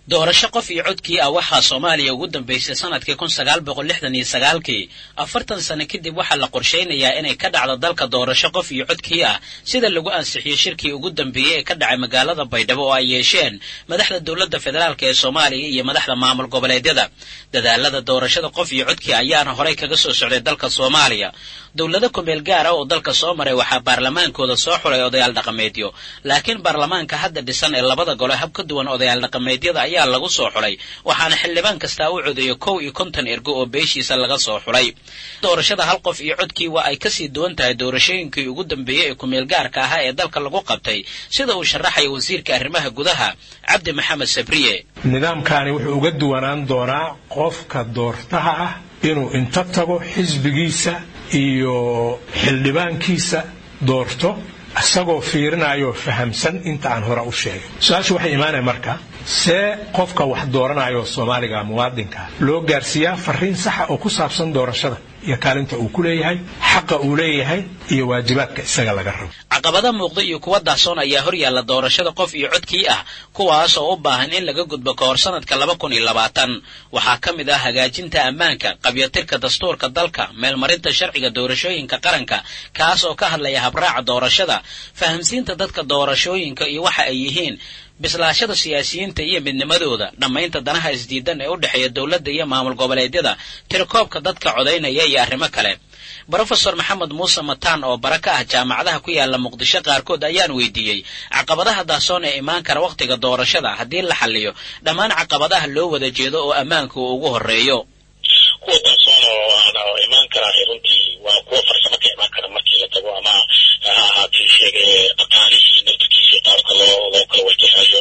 doorasho qof iyo codkii ah waxaa soomaaliya ugu dambaysay sanadkii kun sagaal boqol lixdan iyo sagaalkii afartan sano kadib waxaa la qorshaynayaa inay ka dhacdo dalka doorasho qof iyo codkii ah sida lagu ansixiyey shirkii ugu dambeeyey ee ka dhacay magaalada baydhabo oo ay yeesheen madaxda dowladda federaalk ee soomaaliya iyo madaxda maamul goboleedyada dadaalada doorashada qof iyo codkii ayaana horay kaga soo socday dalka soomaaliya dowlado kumeel gaara oo dalka soo maray waxaa baarlamaankooda soo xulay odayaal dhaqameedyo laakiin baarlamaanka hadda dhisan ee labada gole hab ka duwan odayaal dhaqameedyada ayaa lagu soo xulay waxaana xildhibaan kastaa u codeeyo kow iyo konton ergo oo beeshiisa laga soo xulay doorashada hal qof iyo codkii waa ay kasii duwan tahay doorashooyinkii ugu dambeeyey ee kumeel gaarka ahaa ee dalka lagu qabtay sida uu sharaxaya wasiirka arrimaha gudaha cabdi maxamed sabriye nidaamkaani wuxuu uga duwanaan doonaa qofka doortaha ah inuu inta tago xisbigiisa iyo xildhibaankiisa doorto isagoo fiirinayoo fahamsan inta aan hore u sheegay su-aashu waxay imaanaya marka see qofka wax dooranayoo soomaaliga muwaadinka loo gaarsiiyaa fariin saxa oo ku saabsan doorashada iyo kaalinta uu ku leeyahay xaqa uu leeyahay iyo waajibaadka isaga laga rabo caqabada muuqda iyo kuwa dahsoon ayaa hor yaalla doorashada qof iyo codkii ah kuwaas oo u baahan in laga gudbo ka hor sanadka laba kun iyo labaatan waxaa ka mid ah hagaajinta ammaanka qabyatirka dastuurka dalka meelmarinta sharciga doorashooyinka qaranka kaas oo ka hadlaya habraaca doorashada fahamsiinta dadka doorashooyinka iyo waxa ay yihiin bislaashada siyaasiyiinta iyo midnimadooda dhammaynta danaha isdiidan ee u dhexeeya dowladda iyo maamul goboleedyada tirakoobka dadka codaynaya iyo arrimo kale brofesor maxamed muuse mataan oo bara ka ah jaamacadaha ku yaala muqdisho qaarkood ayaan weydiiyey caqabadaha dahsoon ee imaan kara wakhtiga doorashada haddii la xalliyo dhammaan caqabadaha loo wada jeedo oo ammaanka uu ugu horreeyo kuwa dahsoon oo imaan kara runtii waa kuwa farsamo ka imaan kara markii la tago ama ha ahaatee sheegay dhaqaalihii naftirkiisii qaabka loo loo kala wajahayo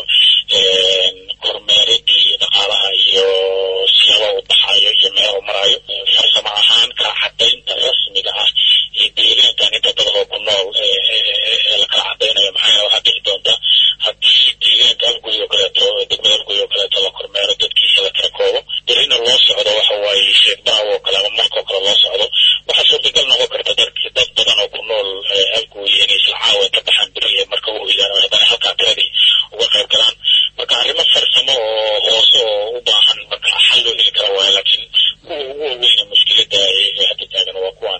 kormeeridii dhaqaalaha iyo siyaaba u baxayo iyo meel u marayo farsamo ahaan kala cadaynta rasmiga ah iyo deegaankan inta dad oo ku nool ee la kala cadaynayo maxaa waxaa dhici doonta haddii deegaanka halguri oo kaleeto degmada halguri oo kaleeto la kormeero dadkiisa la kala koobo berrina loo socdo waxa waaye sheegbaha oo kale ama markoo kale loo socdo waxaa suurtagal noqon karta dadki dad badan oo ku nool halgooyi inay isla caawa ka baxaan beri ee marka u hoydaan oo haddana halkaa tiradii uga qayb galaan marka arrimo farsamo oo hoose oo u baahan marka xal loo heli kara waayo laakiin kuwa ugu waweyna mushkiladda ee hadda taagan waa kuwan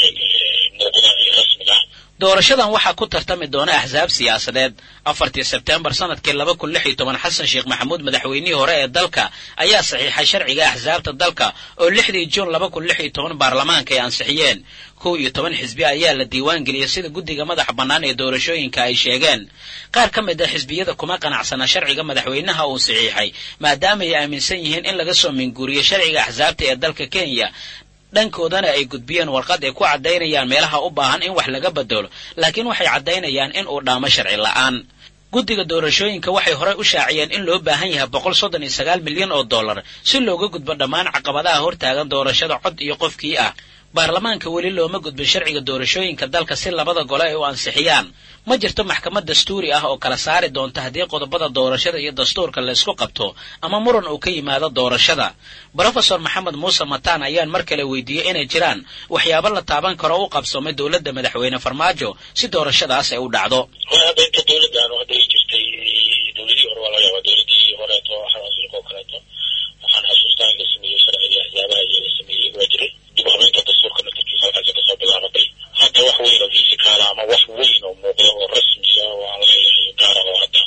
muuqda ee rasmiga ah doorashadan waxaa ku tartami doona axsaab siyaasadeed afartii sebtembar sanadkii laba kun lix iyo toban xasan sheekh maxamuud madaxweynihii hore ee dalka ayaa saxiixay sharciga axsaabta dalka oo lixdii juun laba kun lix iyo toban baarlamaanka ay ansixiyeen kow iyo toban xisbi ayaa la diiwaan geliyey sida guddiga madaxa bannaan ee doorashooyinka ay sheegeen qaar ka mid a xisbiyada kuma qanacsana sharciga madaxweynaha uu saxiixay maadaama ay aaminsan yihiin in laga soo minguuriyo sharciga axsaabta ee dalka kenya dhankoodana ay gudbiyeen warqad ay ku caddaynayaan meelaha u baahan in wax laga bedelo laakiin waxay caddaynayaan in uu dhaamo sharci la'aan guddiga doorashooyinka waxay horey u shaaciyeen in loo baahan yahay boqol soddon iyo sagaal milyan oo dollar si looga gudbo dhammaan caqabadaha hortaagan doorashada cod iyo qofkii ah baarlamaanka weli looma gudbin sharciga doorashooyinka dalka si labada gole ay u ansixiyaan ma jirto maxkamad dastuuri ah oo kala saari doonta haddii qodobada doorashada iyo dastuurka la isku qabto ama muran uu ka yimaado doorashada brofesor maxamed muuse mataan ayaan mar kale weydiiyey inay jiraan waxyaabo la taaban karo u qabsoomay dowladda madaxweyne farmaajo si doorashadaas ay u dhacdo hadda inta dowladdan hadda ay jirtay dowladihii hore waa laga yaabaa dowladihii horeeto xawasilka oo kaleeto waxaan xasuustaa in la sameeyey sharciga axsaabaha iyo la sameeyey waa jiray dib u habeynta dastuurka naftirkiisa halkaasi kasoo bilaabatay hadda wax weyn oo fisikaala ama wax weyn oo muuqda oo rasmiya oo aan leeyahay gaara oo hadda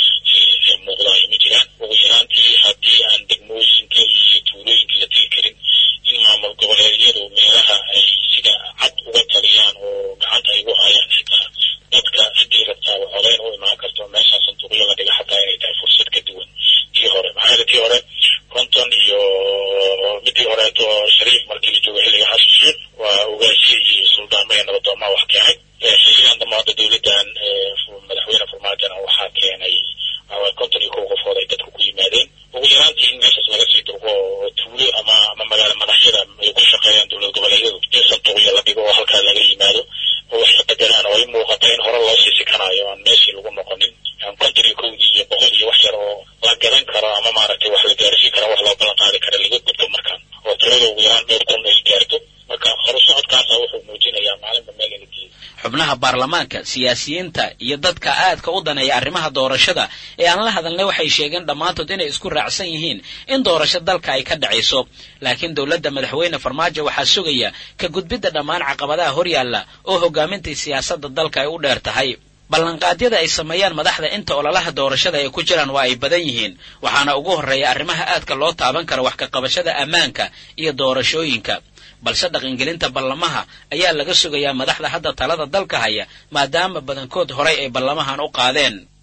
muuqda ay ma jiraan ugu yaraantii haddii aan degmooyinka iyo tuulooyinka la tegi karin in maamul goboleedyadu meelaha ay sida cad uga taliyaan oo gacanta ay ugu hayaan xitaa dadka ciddii rabtaaba codayn u imaan karto meeshaa sanduuqyo la dhiga xataa inay tahay fursad ka duwan tii hore maxaa yeele tii hore konton iyo midii horeeto shariif markii la joogo xilliga xasan sheekh waa ogaashiye iyo suldaamo iyo nabadoomaa wax keenay xilligan dambe hadda dowladdan madaxweyne farmaajona waxaa keenay konton iyo kow qofood ay dadku ku yimaadeen ugu yaraantii in meeshaas laga sii durgo oo tuulo ama ama magaalo madaxyada ay ku shaqeeyaan dowlad goboleedyadu in sanduuqyo la dhigo oo halkaa laga yimaado oo wax la bedelaan oo ay muuqata in hore loo sii sikanayo aan meeshii lagu noqonin aan konton iyo kowdii iyo boqol iyo wax yar oo la gadan karo ama maaragtay wax la gaarsiin karo wax loo ballan qaadi kara laga gudbo markaan oo tirada ugu yaraan dhowr kun ay gaarto marka horusocodkaasa wuxuu muujinayaa maalinba meel in la geeyo xubnaha baarlamaanka siyaasiyiinta iyo dadka aadka u daneeya arrimaha doorashada ee ee aan la hadalnay waxay sheegeen dhammaantood inay isku raacsan yihiin in doorasho dalka ay ka dhacayso laakiin dowladda madaxweyne farmaajo waxaa sugaya ka gudbidda dhammaan caqabadaha horyaalla oo hogaamintai siyaasadda dalka ay u dheer tahay ballanqaadyada ay sameeyaan madaxda inta ololaha doorashada ay ku jiraan waa ay badan yihiin waxaana ugu horreeya arrimaha aadka loo taaban kara wax ka qabashada ammaanka iyo doorashooyinka balse dhaqangelinta ballamaha ayaa laga sugayaa madaxda hadda talada dalka haya maadaama badankood horay ay ballamahan u qaadeen